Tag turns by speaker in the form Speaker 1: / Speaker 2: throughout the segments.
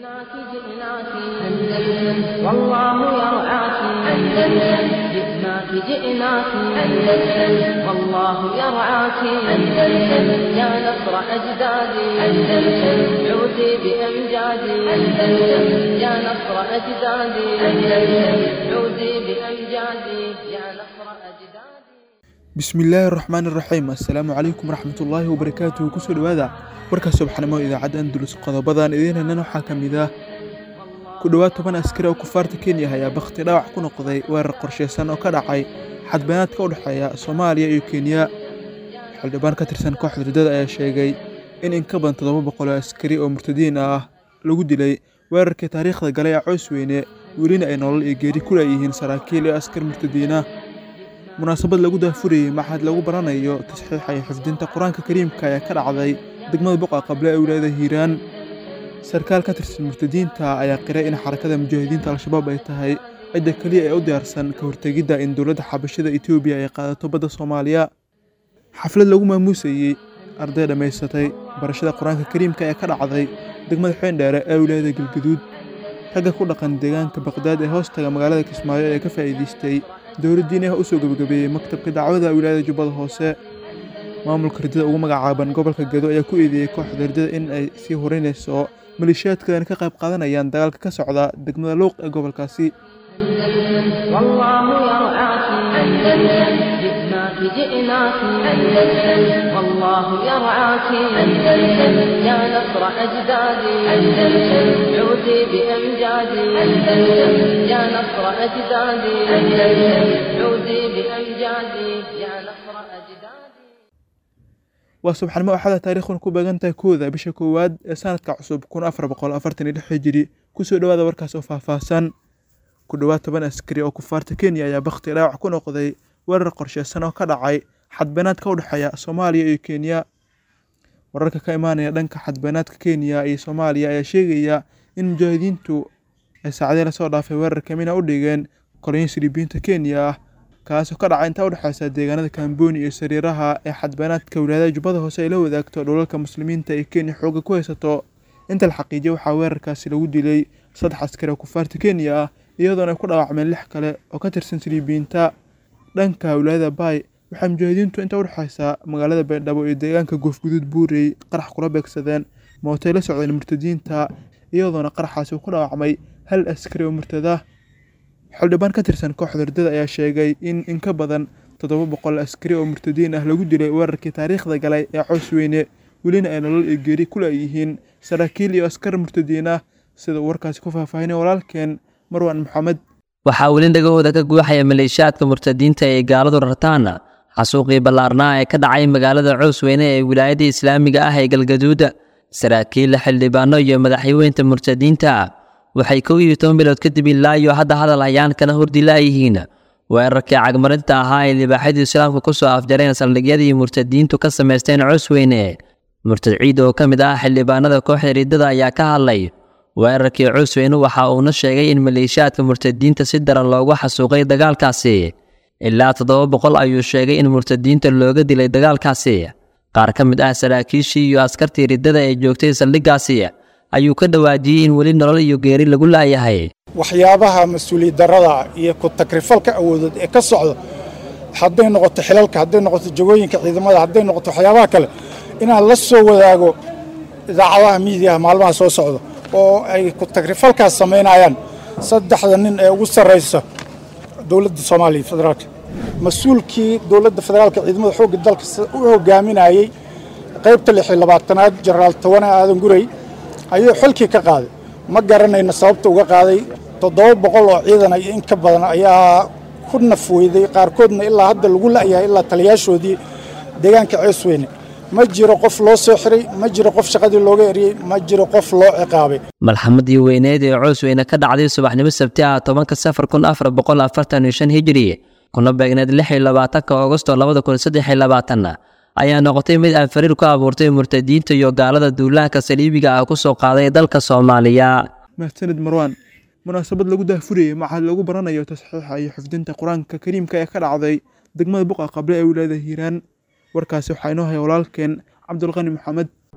Speaker 1: جئناك جئناك أندلس والله يرعاك أندلس جئناك جئناك أندلس والله يرعاك أندلس يا نصر أجدادي أندلس عودي بأمجادي أندلس يا نصر أجدادي أندلس عودي بأمجادي يا نصر أجدادي
Speaker 2: bismillaahi araxmaan iraxiim assalaamu calaykum waraxmatullaahi wabarakaatuhu kusoo dhowaada warka subaxnimo idaacadda andulus qodobadan idiin henan waxaa ka mid ah ku dhowaad toban askari oo kufaarta kenya ayaa bakhti dhaawac ku noqday weerar qorshaysan oo ka dhacay xadbeenaadka u dhexeeya soomaaliya iyo kenya xildhibaan ka tirsan kooxda riddada ayaa sheegay in in ka badan toddoba boqol oo askari oo murtadiin ah lagu dilay weerarkii taariikhda galay ee coys weyne welina ay nolol iyo geeri ku leeyihiin saraakiil iyo askar murtadiina munaasabad lagu daafurayey maxad lagu baranayo tasxiixa iyo xifdinta qur-aanka kariimka ayaa ka dhacday degmada boqa qable ee wilaayada hiiraan sarkaal ka tirsan murtadiinta ayaa qiray in xarakada mujaahidiinta al-shabaab ay tahay cidda keliya ee u diyaarsan ka hortegidda in dowladda xabashada etoobiya ay qaadato badda soomaaliya xaflad lagu maamuusayey arday dhammaysatay barashada qur-aanka kariimka ee ka dhacday degmada xeendheere ee wilaayada galgaduud ragga ku dhaqan deegaanka baqdaad ee hoostaga magaalada kismaayo ee ka faa'iidaystay dowladdiin ah u soo gebagabeeyey maktabka dacwada wilaayada jubbada hoose maamulka riddada ugu magacaaban gobolka gedo ayaa ku eedeeyey kooxda riddada in ay sii horeynayso maleeshiyaadkan ka qayb qaadanayaan dagaalka ka socda degmada luuq ee gobolkaasi
Speaker 1: والله يرعاك أندلس جئناك جئناك أندلس والله يرعاك أندلس يا نصر أجدادي أندلس عودي بأمجادي أندلس يا نصر أجدادي أندلس عودي بأمجادي يا نصر أجدادي
Speaker 2: waa subxanimo axada taariikhuna ku beegan tahay kooda bisha koowaad ee sanadka cusub kun afar boqol afartan iyo lix hijiri kusoo dhowaada warkaas oo faahfaahsan ku dhowaad toban askari oo kufaarta kenya ayaa bakhti dhaawac ku noqday weerar qorsheysan oo ka dhacay xadbeenaadka u dhexeeya soomaaliya iyo kenya wararka ka imaanaya dhanka xadbeenaadka kenya iyo soomaaliya ayaa sheegaya in mujaahidiintu ay saacadii lasoo dhaafay weerar kamina u dhigeen kolonyo silibiyiinta kenya ah kaasoo ka dhacay intaa udhexeysa deegaanada kamboni iyo sariiraha ee xadbeenaadka wilaayada jubbada hoose ay la wadaagto dhulalka muslimiinta ee kenya xooga ku haysato inta la xaqiijiya waxaa weerarkaasi lagu dilay saddex askari oo kufaarta kenya ah iyadoona ay ku dhaawacmeen lix kale oo ka tirsan siliibiyiinta dhanka wilaayada baay waxaa mujaahidiintu inta udhexeysa magaalada baydhabo iyo deegaanka goofguduud buurey qarax kula beegsadeen mootay la socdeen murtadiinta iyadoona qaraxaasi uu ku dhaawacmay hal askari oo murtada xildhibaan ka tirsan kooxda riddada ayaa sheegay in in ka badan toddoba boqol askari oo murtadiin ah lagu dilay weerarkii taariikhda galay ee cows weyne welina ay nolol iyo geeri ku leeyihiin saraakiil iyo askar murtadiin ah sida uu warkaasi ku faahfaahinay walaalkeen marwan maxamed
Speaker 3: waxaa weli dhagahooda ka guuxaya maleeshiyaadka murtadiinta ee gaaladu rartaan xasuuqii ballaarnaa ee ka dhacay magaalada cows weyne ee wilaayada islaamiga ah ee galgaduuda saraakiil xildhibaano iyo madaxweynta murtadiinta waxay kow iyo toban bilood kadib ilaa iyo hadda hadal hayaan kana hordi laayihiin weerarkii cagmarinta ahaa ay libaaxyada islaamka ku soo afjareen saldhigyadii murtadiintu ka samaysteen cusweyne murtad ciid oo ka mid ah xildhibaanada kooxda riddada ayaa ka hadlay weerarkii cusweyne waxa uuna sheegay in maleeshiyaadka murtadiinta si daran loogu xasuuqay dagaalkaasi ilaa toddoba boqol ayuu sheegay in murtadiinta looga dilay dagaalkaasi qaar ka mid ah saraakiishii iyo askartii riddada ee joogtay saldhiggaasi ayuu ka dhawaajiyey in weli nolol iyo geeri lagu laayahay
Speaker 4: waxyaabaha mas-uuliyad darrada iyo ku takrifalka awoodeed ee ka socda hadday noqoto xilalka hadday noqoto jagooyinka ciidamada hadday noqoto waxyaabaha kale inaan la soo wadaago idaacadaha miidiyaha maalmaha soo socda oo ay ku takrifalkaas samaynayaan saddexda nin ee ugu sarraysa dowladda soomaaliya federaalka mas-uulkii dowladda federaalka ciidamada xoogga dalka u hogaaminayey qaybta lix iyo labaatanaad jenaraal tawane aadan gurey ayuu xilkii ka qaaday ma garanayna sababta uga qaaday toddoba boqol oo ciidan iyo in ka badan ayaa ku naf weyday qaarkoodna ilaa hadda lagu la'yahay ilaa taliyaashoodii deegaanka ceesweyne ma jiro qof loo soo xiray ma jiro qof shaqadii looga eriyey ma jiro qof loo ciqaabay
Speaker 3: malxamadii weyneed ee coosweyne ka dhacday subaxnimo sabti ah tobanka safar kun afar boqol afartan iyo shan hijiri kuna beegneed lix iyo labaatanka augosto labada kun saddex iyo labaatan ayaa noqotay mid aan fariir ku abuurtay murtadiinta iyo gaalada duulaanka saliibiga ah ku soo qaaday dalka soomaaliya
Speaker 2: mahadsanid marwaan munaasabad lagu daafurayey maxaa lagu baranayo tasxiixa iyo xifdinta qur-aanka kariimka ee ka dhacday degmada buqa qable ee wilaayada hiiraan warkaasi waxaa inoo haya walaalkeen cabdulqani maxamed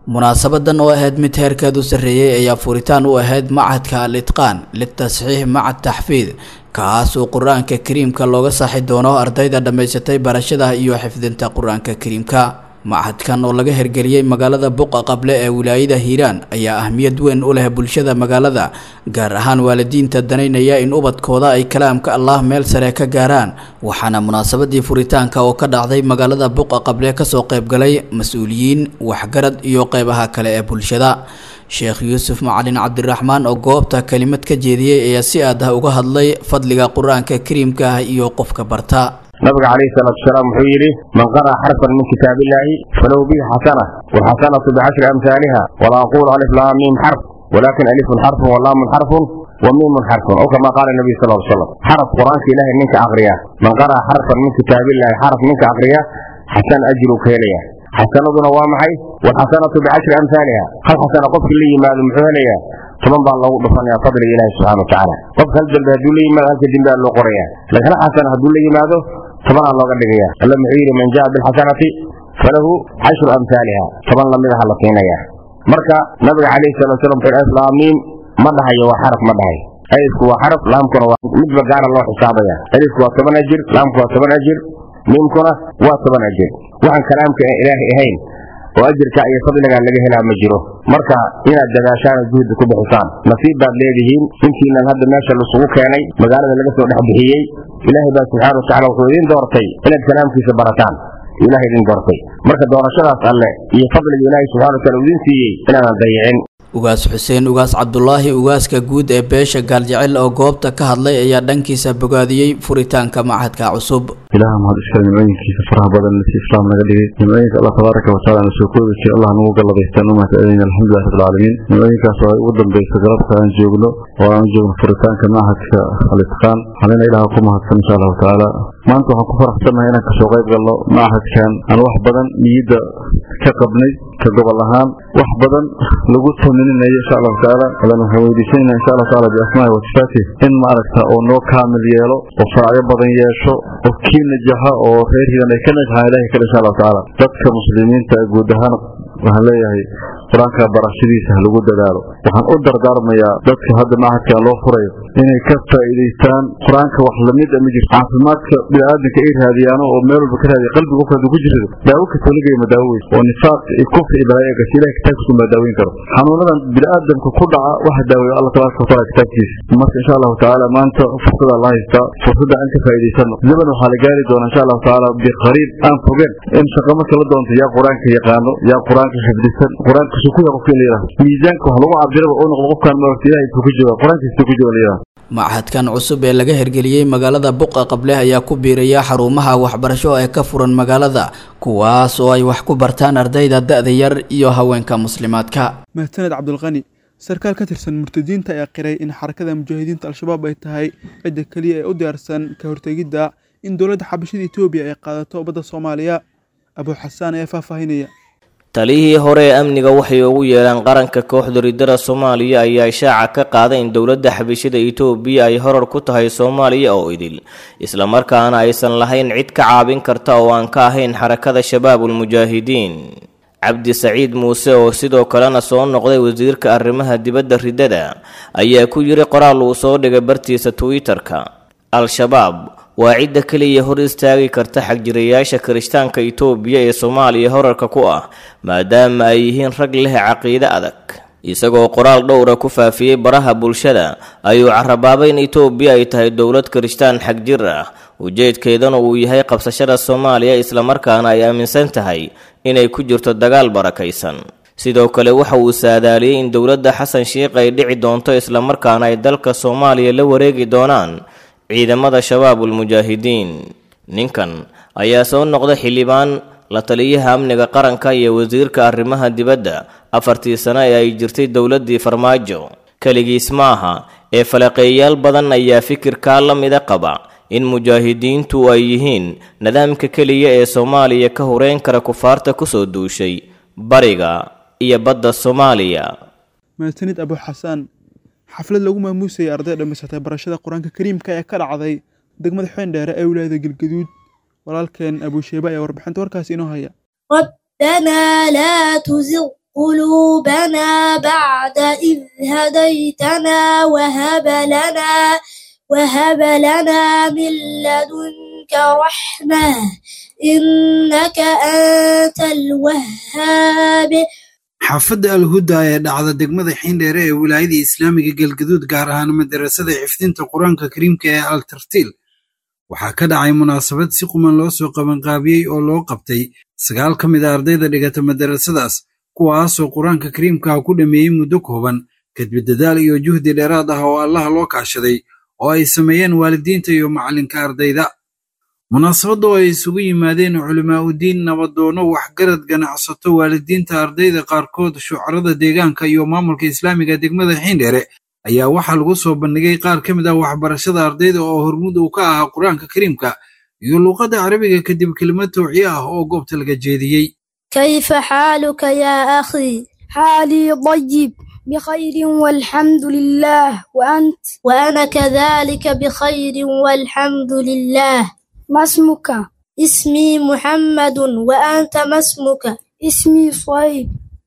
Speaker 5: munaasabadan oo ahayd mid heerkeedu sarreeyey ayaa furitaan u ahayd macadka al itqaan litasxiix macad taxfiid kaas oo qur-aanka kariimka looga saaxi doono ardayda dhammaysatay barashada iyo xifdinta qur-aanka kariimka macadkan oo laga hirgeliyey magaalada buqa qable ee wilaayada hiiraan ayaa ahmiyad weyn u leh bulshada magaalada gaar ahaan waalidiinta danaynaya in ubadkooda ay kalaamka allah meel sare ka gaaraan waxaana munaasabadii furitaanka oo ka dhacday magaalada buqa qable kasoo qaybgalay mas-uuliyiin waxgarad iyo qeybaha kale ee bulshada sheekh yuusuf macalin cabdiraxmaan oo goobta kelimad ka jeediyey ayaa si aad ah uga hadlay fadliga qur-aanka kariimka ah iyo qofka barta
Speaker 6: nabiga calayhi salaatu wasalaam wuxuu yidhi man qara'a xarfan min kitaabillaahi falahu bihi xasana walxasanatu bicashri amhaaliha walaa aqulu alif laa miim xarf walakin alifun xarfun walaamun xarfun وميم حرف أو كما قال النبي صلى الله عليه وسلم حرف قرآن إله منك أغريا من قرأ حرفا من كتاب الله حرف منك أغريا حسن أجر كيليا حسنة وامحي والحسنة بعشر أمثالها هل حسنة قف لي ما المحوليا طبعا بقى الله دفن يا فضل إله سبحانه وتعالى قف هل جنب هدول لي ما هل جنب الله قريا لكن حسنة هدول لي ماذا طبعا الله قد لقيا لما معير من جاء بالحسنة فله عشر أمثالها طبعا لم يدخل لقينا مركا نبي عليه الصلاة والسلام في الإسلامين ما dhahayo waa xaraf ma dhahay alifku waa xaraf laamkuna waa midba gaara loo xisaabaya alifku waa toban ajir laamku waa toban ajir miimkuna waa toban ajir waxaan kalaamka ilaahay ahayn oo ajirka iyo fadliga laga helaa ma jiro marka inaad dadaashaan oo juhdi ku bixisaan nasiib baad leedihiin intiinan hadda meesha lasugu keenay magaalada laga soo dhex bixiyey ilaahay baa subxaana watacala wuxuu idiin doortay inaad kalaamkiisa barataan ilahay idin doortay marka doorashadaas alle iyo fadliga ilaahay subxana watacala uu idin siiyey inaadan dayicin
Speaker 5: ugaas xuseen ugaas cabdulaahi ugaaska guud ee beesha gaaljecel oo goobta ka hadlay ayaa dhankiisa bogaadiyey furitaanka macadka cusub
Speaker 7: ilaah mahad iskale nimcooyinkiisa faraha badan si islaam naga dhigay nimcooyinka allah tabaaraka watacaala na soo koodaysa allah nagu galladaystaan u mahadcelinayna alxamdulilah rabbilcaalamiin nimcooyinkaas oo ay ugu dambaysa galabta aan joogno oo aan u joogno furitaanka macadka al-itqaan halina ilaah ku mahadsan insha allahu tacaala maanta waxaan ku faraxsannahay inaan kasoo qayb galno macadkan aan wax badan niyadda ka qabnay ka gobol ahaan wax badan lagu tamininayo insha allahu tacaala adan waxaan weydiisanayna insha allahu tacaala biasmaahi wa sifaatih in maaragta oo noo kaamil yeelo oo faacyo badan yeesho oo kii najaxa oo reer hidan ay ka najaxaan ilahay kale insha allahu tacaala dadka muslimiinta guud ahaan waxaan leeyahay qur-aanka barashadiisa ha lagu dadaalo waxaan u dardaarmayaa dadka hadda macadkan loo furayo inay ka faa'iidaystaan qur-aanka wax lamid a ma jirto caafimaadka bini'aadanka ay raadiyaano oo meel walba ka raadiya qalbiga qofka hadduu ku jirado daawo kastoo lageeyo ma daawo weyso oo nifaaq iyo kufri iyo balaayo gas ilahay kitaabkiisu ma daaweyn karo xanuunadan bini'aadamka ku dhaca waxa daaweeyo allah tabaaraka wataala kitaabkiisa marka insha allahu tacaala maanta fursada la haystaa fursadda aan ka faa'iidaysano zaman waxaa la gaari doonaa insha allahu tacaala biqariib aan fogeen in shaqo marka la doonto yaa qur-aanka yaqaano yaa qur-aanka xifdisan qur-aanka su ku yaha qofka in la yidhaha miisaanka wax lagu cabiraba uu noqdo qofkaan maaragta ilahay intuu ku jooga qur-aankiisa ku jooga la yidhaha
Speaker 5: macadkan cusub ee laga hirgeliyey magaalada buqa qable ayaa ku biiraya xarumaha waxbarasho ee ka furan magaalada kuwaas oo ay wax ku bartaan ardayda da-da yar iyo haweenka muslimaadka
Speaker 2: mahadsaned cabdulqani sarkaal ka tirsan murtadiinta ayaa qiray in xarakada mujaahidiinta al-shabaab ay tahay cidda keliya ee u diyaarsan ka hortegidda in dowladda xabashada etoobiya ay qaadato badda soomaaliya abuu xasaan ayaa faahfaahinaya
Speaker 8: taliyihii hore ee amniga waxay ugu yeedhaan qaranka kooxda ridada soomaaliya ayaa ishaaca ka qaaday in dowladda xabashada itoobiya ay horar ku tahay soomaaliya oo idil islamarkaana aysan lahayn cid ka caabin karta oo aan ka ahayn xarakada shabaabulmujaahidiin cabdi saciid muuse oo sidoo kalena soo noqday wasiirka arrimaha dibadda ridada ayaa ku yiri qoraal uu soo dhigay bartiisa twitter-ka al-shabaab waa cidda keliya hor istaagi karta xagjirayaasha kirishtaanka itoobiya ee soomaaliya horarka ku ah maadaama ay yihiin rag leh caqiide adag isagoo qoraal dhowra ku faafiyey baraha bulshada ayuu carabaabay in itoobiya ay tahay dowlad kirishtaan xagjir ah ujeedkeedana uu yahay qabsashada soomaaliya islamarkaana ay aaminsan tahay inay ku jirto dagaal barakaysan sidoo kale waxa uu saadaaliyey in dowladda xasan sheikh ay dhici doonto islamarkaana ay dalka soomaaliya la wareegi doonaan ciidamada shabaabulmujaahidiin ninkan ayaa soo noqday xildhibaan la taliyaha amniga qaranka iyo wasiirka arrimaha dibadda afartii sano ee ay jirtay dowladdii farmaajo keligiis maaha ee falaqeeyaal badan ayaa fikirkaa la mida qaba in mujaahidiintu ay yihiin nidaamka keliya ee soomaaliya ka horeyn kara kufaarta kusoo duushay bariga iyo badda soomaaliya
Speaker 2: mahadsanid abuu xasaan xaflad lagu maamuusayay arday dhammaysatay barashada qur-aanka kariimka ee ka dhacday degmada xeendheere ee wilaayada galgaduud walaalkeen abuusheeba ayaa warbixinta warkaasi inoo haya
Speaker 9: ربنا لا تزغ قلوبنا بعد إذ هديتنا وهب لنا وهب لنا من لدنك رحمة إنك أنت الوهاب
Speaker 10: xaafadda alhuda ee dhacda degmada xiindheere ee wilaayada islaamiga galgaduud gaar ahaan madarasada xifdinta qur-aanka kariimka ee al tartiil waxaa ka dhacay munaasabad si quman loo soo qabanqaabiyey oo loo qabtay sagaal ka mid a ardayda dhigata madarasadaas kuwaasoo qur-aanka kariimkaha ku dhammeeyey muddo kooban kadib dadaal iyo juhdi dheeraad ah oo allaha loo kaashaday oo ay sameeyeen waalidiinta iyo macallinka ardayda munaasabadda oo ay isugu yimaadeen culimaa'udiin nabadoono waxgarad ganacsato waalidiinta ardayda qaarkood shucarada deegaanka iyo maamulka islaamiga degmada xiindheere ayaa waxaa lagu soo bandhigay qaar ka mid ah waxbarashada ardayda oo hormud uu ka ahaa qur-aanka kariimka iyo luuqadda carabiga kadib kelimad tawciye ah oo goobta laga jeediyey
Speaker 9: كيف حالك يا أخي حالي طيب بخير والحمد لله وأنت وأنا كذلك بخير والحمد لله ما اسمك اسمي محمد وأنت ما اسمك اسمي صيب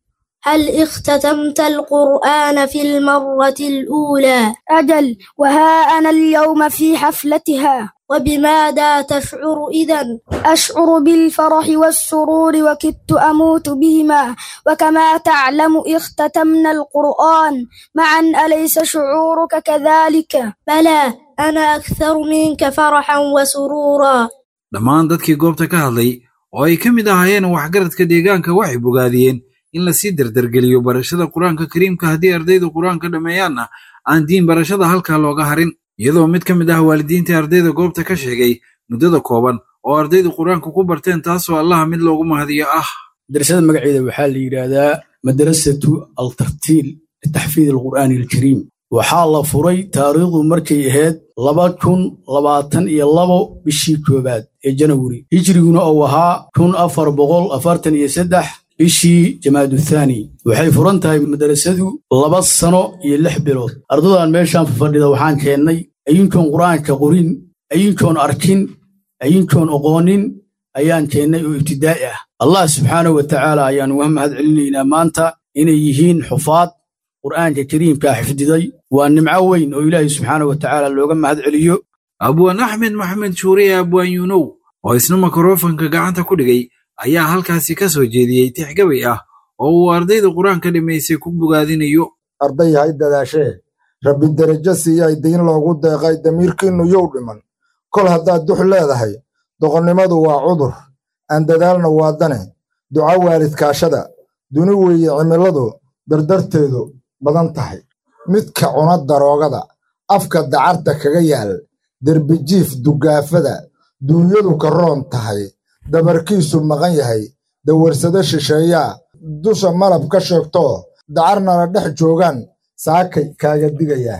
Speaker 9: هل اختتمت القرآن في المرة الأولى أجل وها أنا اليوم في حفلتها وبماذا تشعر إذا أشعر بالفرح والسرور وكدت أموت بهما وكما تعلم اختتمنا القرآن معا أليس شعورك كذلك بلى أنا أكثر منك فرحا وسرورا
Speaker 10: dhammaan dadkii goobta ka hadlay oo ay ka mid ahaayeen waxgaradka deegaanka waxay bogaadiyeen in lasii dardargeliyo barashada qur-aanka kariimka haddii ardaydu qur-aanka dhammeeyaanna aan diin barashada halkaa looga harin iyadoo mid ka mid ah waalidiinta ardayda goobta ka sheegay muddada kooban oo ardaydu qur-aanka ku barteen taasoo allaha mid loogu mahadiyo ah
Speaker 11: madrasada magaceeda waxaa la yidhaahdaa madrasatu altartiil litaxfiid alqur'aani alkariim waxaa la furay taariikhdu markay ahayd laba kun labaatan iyo labo bishii koowaad ee janawari hijriguna uu ahaa kun afar boqol afartan iyo saddex bishii jamaaduthani waxay furan tahay madrasadu laba sano iyo lix bilood ardadan meeshaan fafadhida waxaan keennay ayinkoon qur'aanka qorin ayinkoon arkin ayinkoon oqoonin ayaan keennay oo ibtidaa'i ah allah subxaanahu wa tacaala ayaan uga mahad celinaynaa maanta inay yihiin xufaad qur'aanka kariimkaa xifdiday waa nimco weyn oo ilaahay subxaanahu wa tacaala looga mahad celiyo
Speaker 10: abwaan axmed maxamed shuuriye abwaan yuunow oo isna mikrofanka gacanta ku dhigay ayaa halkaasi ka soo jeediyey tixgabay ah oo uu ardayda qur-aanka dhammaysay ku bogaadinayo
Speaker 12: arday hay dadaashee rabbi derajo siiyay diin loogu deeqay damiirkiinnu yow dhiman kol haddaad dux leedahay doqonnimadu waa cudur aan dadaalna waa dane duca waalidkaashada duni weeye cimiladu dardarteedu badan tahay midka cuna daroogada afka dacarta kaga yaal derbijiif dugaafada duunyadu ka roon tahay dabarkiisu maqan yahay dawarsado shisheeyaa dusha malab ka sheegtoo dacarnana dhex joogaan saakay kaaga digayaa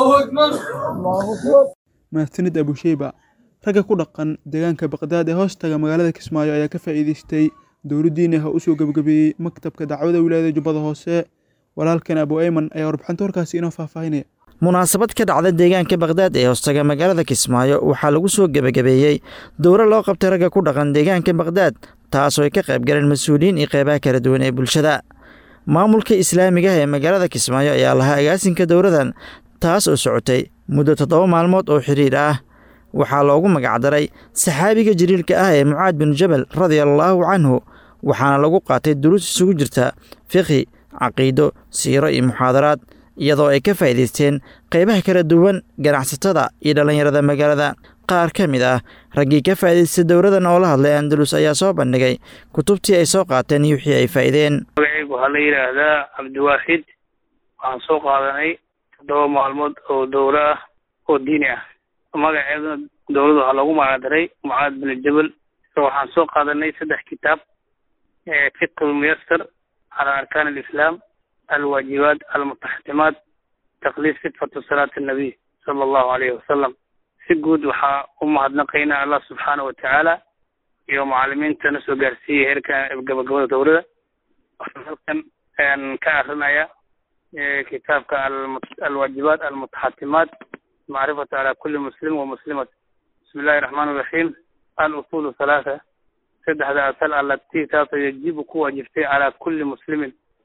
Speaker 2: mahadsanid abusheyba ragga ku dhaqan deegaanka baqdaad ee hoostaga magaalada kismaayo ayaa ka faa'iidaystay dowladdiina ha u soo gebagabeeyey maktabka dacwada wilaayada jubbada hoose walaalkan abu ayman ayaa warbixinta warkaasi inoo faahfaahinaya
Speaker 13: munaasabad ka dhacda deegaanka bakdaad ee hoostaga magaalada kismaayo waxaa lagu soo gebagabeeyey dowro loo qabtay ragga ku dhaqan deegaanka bakdaad taasoo ay ka qayb galeen mas-uuliyiin iyo qeybaha kala duwan ee bulshada maamulka islaamiga ah ee magaalada kismaayo ayaa lahaa agaasinka dowradan taas oo socotay muddo toddoba maalmood oo xiriir ah waxaa loogu magacdaray saxaabiga jaliilka ah ee mucaad binu jabal radiallaahu canhu waxaana lagu qaatay duruus isugu jirta fiqhi caqiido siiro iyo muxaadaraad iyadoo ay ka faa'iidaysteen qaybaha kala duwan ganacsatada iyo dhallinyarada magaalada qaar ka mid ah raggii ka faa'iidaystay dowradan oo la hadlay andalus ayaa soo bandhigay kutubtii ay soo qaateen iyo wixii ay faa'iideen
Speaker 14: magacaygu waxaa la yidhaahdaa cabdiwaaxid waxaan soo qaadanay toddoba maalmood oo dowro ah oo diini ah magaceeduna dowladda waxaa loogu magacdaray mucaad bin jabal waxaan soo qaadanay saddex kitaab fiqh lmuyasar cala arkaan alislaam alwaajibaat almutaxtimaat taqliid sifatu salaati annabiy sala allahu alayhi wasalam si guud waxaa u mahadnaqaynaa allah subxaana wa tacaala iyo macalimiinta na soo gaarsiiyey heerkan gabagabada dowlada waxaan halkan ka akrinaya kitaabka alwaajibaat almutaxatimaat macrifatu cala kuli muslim wa muslimat bismi illahi raxmaan iraxiim alusuulu halaatha saddexda asal allatii taasoo yajibu ku waajibtay calaa kulli muslimin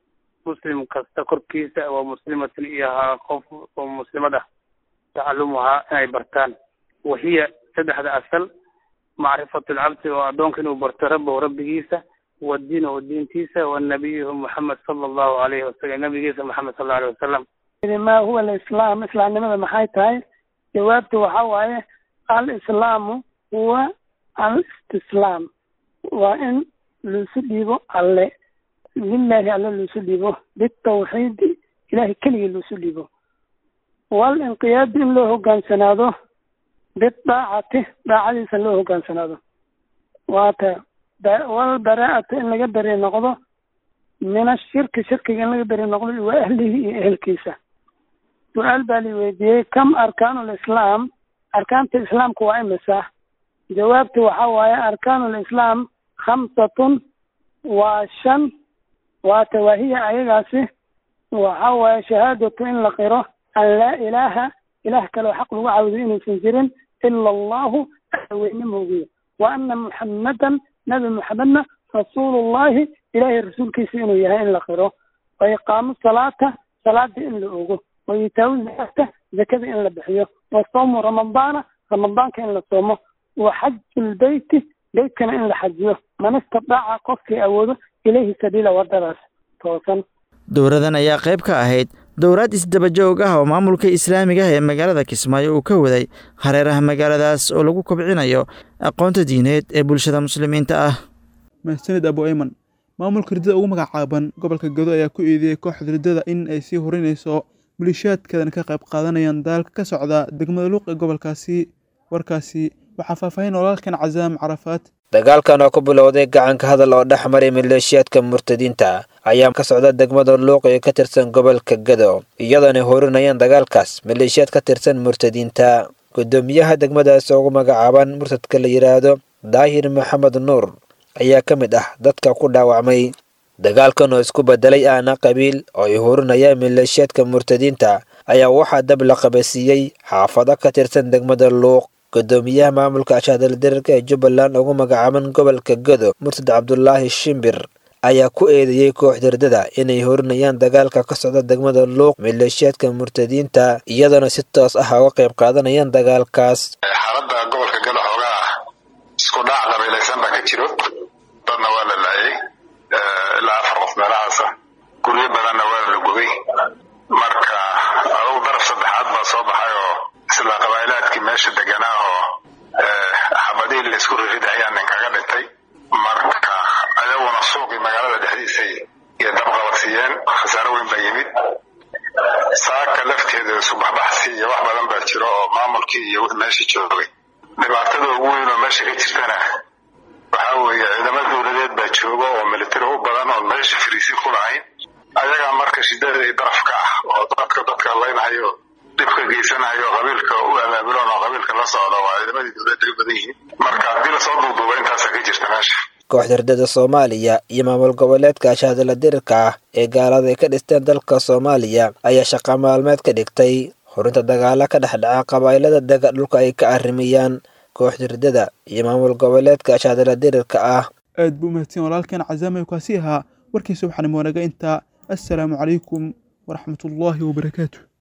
Speaker 14: muslim kasta korkiisa waa muslimatin iyo ahaa qof oo muslimad ah tacalumuhaa inay bartaan wahiya saddexda asal macrifatu lcabdi oo addoonka inuu barto rabbahu rabbigiisa wa diinahu diintiisa wa nabiyuhu moxamed sala allahu alayhi wasalam nabigiisa moxamed sal allahu alayhi wasalam
Speaker 15: ma huwa alislaam islaamnimada maxay tahay jawaabtu waxa waaye alislaamu huwa alistislaam waa in laisu dhiibo alle lilahi alle laisu dhiibo bitawxiidi ilahay keligii laisu dhiibo walinqiyaadi in loo hogaansanaado bidaacati daacadiisa loo hogaansanaado waata walbaraa'atu in laga beri noqdo min ashirki shirkiga in laga beri noqdo wa ahlihi iyo ehelkiisa su-aal baa la weydiiyey kam arkaanu lislaam arkaanta islaamka waa imisa jawaabtu waxa waaye arkaanu lislaam khamsatun waa shan waata waahiya ayagaasi waxa waaye shahaadatu in la qiro an laa ilaaha ilaah kaleo xaq lagu caabudo inuusan jirin ila allahu weyne moogiye wa ana muxammadan nabi muxamedna rasuulullahi ilaahay rasuulkiisa inuu yahay in la qiro wa iqaamu salaata salaada in la ogo wa itaawu zakata zakada in la bixiyo wa sawmu ramadaana ramadaanka in la soomo wa xaju lbeyti beytkana in la xajiyo man istadaaca qofkii awoodo ilayhi sabiila wadadaas toosan
Speaker 13: dowradan ayaa qayb ka ahayd dowraad isdabajoog ah oo maamulka islaamiga ah ee magaalada kismaayo uu ka waday hareeraha magaaladaas oo lagu kobcinayo aqoonta diineed ee bulshada muslimiinta ah
Speaker 2: mahsanid abu ayman maamulka riddada ugu magacaaban gobolka gado ayaa ku eedeeyey kooxda riddada in ay sii horinayso malishaadkeedana ka qayb qaadanayaan daalka ka socda degmada luuq ee gobolkaasi warkaasi waxaa faahfaahin walaalkan casaam carafaad
Speaker 16: dagaalkan oo ku bilowday gacanka hadal oo dhex maray maleeshiyaadka murtadiinta ayaa ka socda degmada luuq ee ka tirsan gobolka gado iyadoona horinayaan dagaalkaas maleeshiyaad ka tirsan murtadiinta gudoomiyaha degmadaas ugu magacaaban murtadka la yidhaahdo daahir maxamed nuur ayaa ka mid ah dadka ku dhaawacmay dagaalkan oo isku bedelay aana qabiil oo ay horinayaan maleeshiyaadka murtadiinta ayaa waxaa dab la qabasiiyey xaafado ka tirsan degmada luuq gudoomiyaha maamulka ashaadaldirarka ee jubbaland ugu magacaaban gobolka gado murtad cabdulaahi shimbir ayaa ku eedeeyey kooxda riddada inay horinayaan dagaalka ka socda degmada luuq maleeshiyaadka murtadiinta iyadoona si toos ah uga qayb qaadanayaan dagaalkaas
Speaker 17: xaaladda gobolka gado xoogaa isku dhac qabiilaysan baa ka jiro dadna waa la laayay ilaa afar qof meelahaasa guryo badanna waa la gubay marka adugu daraf saddexaad baa soo baxay oo isla qabaa'ilaadkii meesha deganaa oo xabadihii laysku ririda ayaa nin kaga dhintay marka ayaguna suuqii magaalada dhexdiisay iyo dabqabadsiiyeen khasaaro weyn baa yimid saaka lafteeda subaxbaxsi iyo wax badan baa jiro oo maamulkii iyo wixii meesha joogay dhibaatada ugu weyn oo meesha ka jirtana waxaa weeye ciidamo dowladeed baa jooga oo militari u badan oon meesha fariisin ku lahayn ayagaa marka shidada iyo darafka ah oo dadka dadka laynhayo dhibka geysanayo qabiilka u abaabuloon oo qabiilka la socda waa ciidamadii dowladda u badan yihiin marka haddii lasoo duuduuba intaasa ka jirta meesha
Speaker 16: kooxda riddada soomaaliya iyo maamul goboleedka ashaadala dirirka ah ee gaalada ay ka dhisteen dalka soomaaliya ayaa shaqa maalmeed ka dhigtay horinta dagaalo ka dhex dhaca qabaa'ilada dega dhulka ay ka arrimiyaan kooxda riddada iyo maamul goboleedka ashaadala dirirka ah
Speaker 2: aad buu umahadsan walaalkan casaamay kaasi ahaa warkiisa waxaana moonaga intaa assalaamu calaykum waraxmatullaahi wabarakaatu